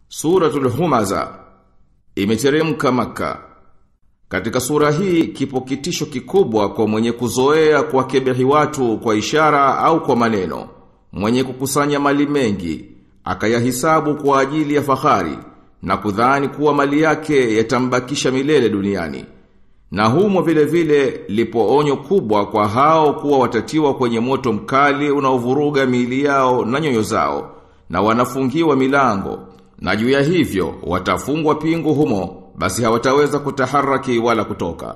Suratul Humaza imeteremka maka. Katika sura hii kipo kitisho kikubwa kwa mwenye kuzoea kuwakebehi watu kwa ishara au kwa maneno. Mwenye kukusanya mali mengi, akayahisabu kwa ajili ya fahari na kudhani kuwa mali yake yatambakisha milele duniani. Na humo vile vile lipo onyo kubwa kwa hao kuwa watatiwa kwenye moto mkali unaovuruga miili yao na nyoyo zao na wanafungiwa milango na juu ya hivyo watafungwa pingu humo basi hawataweza kutaharaki wala kutoka.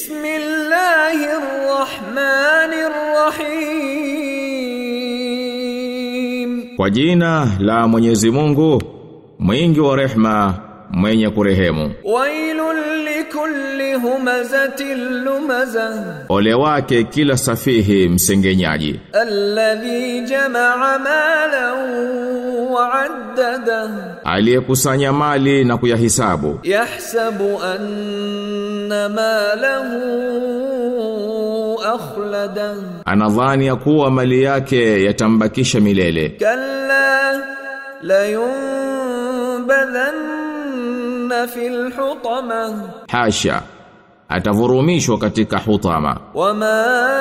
Bismillahirrahmanirrahim. Kwa jina la Mwenyezi Mungu mwingi wa rehma mwenye kurehemu. Wailul likulli humazatin lumazah. Ole wake kila safihi msengenyaji. Alladhi jama'a malan wa 'addada. Aliyekusanya mali na kuyahisabu. Yahsabu anna malahu akhlada. Anadhani ya kuwa mali yake yatambakisha milele. Kalla la yunbadhanna fil hutama. Hasha. Atavurumishwa katika hutama. Wama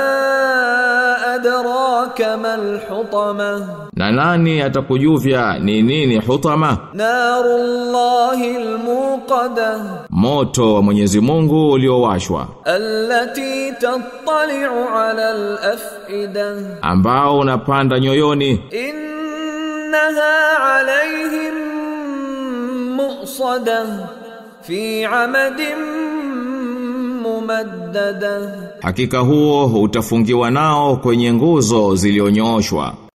adraka mal hutama. Na nani atakujuvya ni nini hutama? Narullahil muqada. Moto wa Mwenyezi Mungu uliowashwa Allati tattali'u 'ala al-af'ida. ambao unapanda nyoyoni Innaha 'alayhim mu'sada fi 'amadin mumaddada. hakika huo utafungiwa nao kwenye nguzo zilionyoshwa